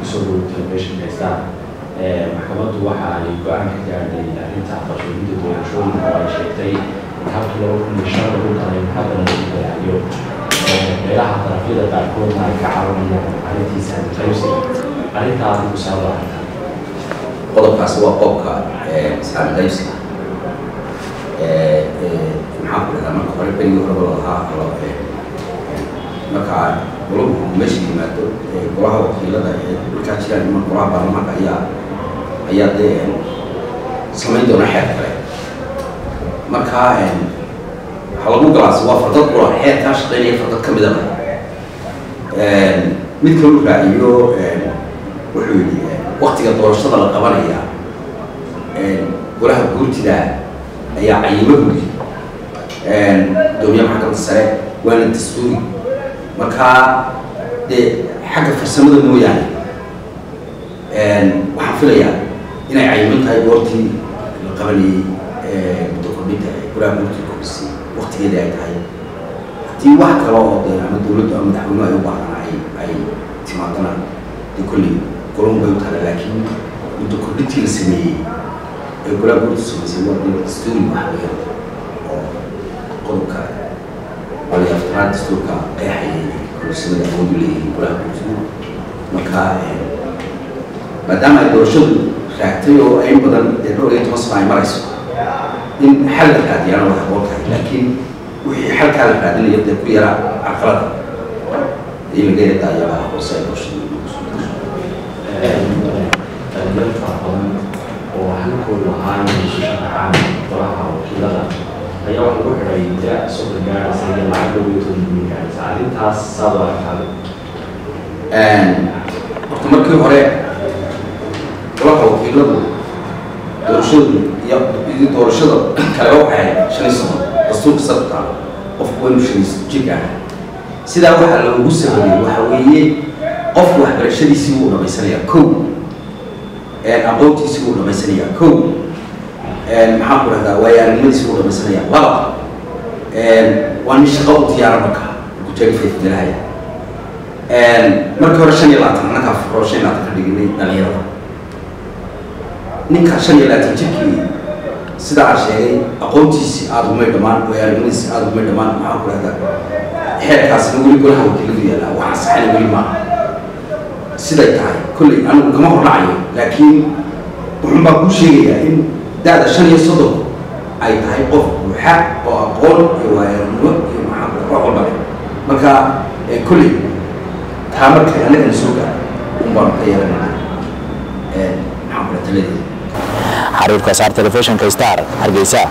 kusoo dhowo telefishinka star maxkamaddu waxa ay go-aan ka gaadhay arrinta aqalshoodinta doorashooyinka oo ay sheegtay in habka laba kun iyo shan lagu daray haddana lagu darayo meelaha darafyada qaarkoodna ay ka caawinayaan arrintiisa qaybsi arrintaa adigu saaba arrinta qodobkaasi waa qodobka islaami qaybsiga maxaa ku dhahdaa marka hore berigii horeba lahaa marka golaha meesha yimaado golaha wakiilada ee markaa jiraan ima golaha baarlamaanka ayaa ayaa dee samayn doona xeer kale marka waxaa lagu galaasi waa fardad qura xeerkaa shaqeynaya fardad ka midaba mid kalu raaciyo wuxuu yidhi waktiga doorashada la qabanaya golaha guurtida ayaa cayimo gudi gudoomiyaha maxkamadda sare waana dastuuri markaa dee xagga farsamada mooyaane waxaan filayaa inay cayiman tahay goortii la qabanayay muddo kordhinta ee golaha guurtida kordhisay waktigeeda ay tahay haddii wax kale oo dee ama dowladdu ama madaxweynuhu ay u baahan ay ay timaadana dee kolley golon bay u tahay laakiin muddo kordhintii la sameeyey ee golaha guurtida samaysay waa dee dastuuri wax weeyaan oo qodobka waliya aftiraad dastuurka qeexayay korsamada awoodu leeyihiin golaha guurtida marka maadaama ay doorashadu raagtay oo ay badan dee dhowr iyo toban sano ay marayso in xal la raadiyana way haboon tahay laakiin wixii xalkaa la raadinayo dee ku yara caqalada in laga yara daayabaha hoose ay doorashadu dhalinyaro fara badan oo halkoodu ahaa inay isu sharaxaan golaha wakiilada ayaa waxa lagu xidhay da soddon gaaraysa iyo lacag dhow iyo toban milyan gaaraysa arrintaas saad u aragtaa horta markii hore golaha wakiiladu doorashadu iyo iyo doorashada kale waxay ahayd shan iyo soddon dastuurka sabta qofku waa inuu shan iyo jir ah sidaa waxaa loogu sameeyey waxa weeye qofku waxbarashadiisii wuu dhamaysanayaa kow aqoontiisii wuu dhamaysanayaa kow maxaan ku dhahdaa waayaaragnimadiisii wuu dhamaysanayaa laba waa nin shaqo u diyaara marka kujagifayfdelahaya markii hore shan iyo labaatan annagaa furo shan iyo labaatan ka dhiginay dhalinyarada ninka shan iyo labaatan jirkii sida aan sheegay aqoontiisii aada umay dhammaan waayaaragnimadiisii aada umay dhammaan maxaan ku dhahdaa xeerkaasina weli golaha wakiiladu yaallaa waxaa saxana weli maaha siday tahay kolley anigu kama hordhacayo laakiin wuxun baa kuu sheegayaa in da-da shan iyo soddon ay tahay qof buuxa oo aqoon iyo waayaranimo iyo maxaa wax walba leh marka kolley taa markay annagana soo gaaro un baanu ka yeelanaa maxaan kula taladeeda xariirka saar telefishinka star hargeysa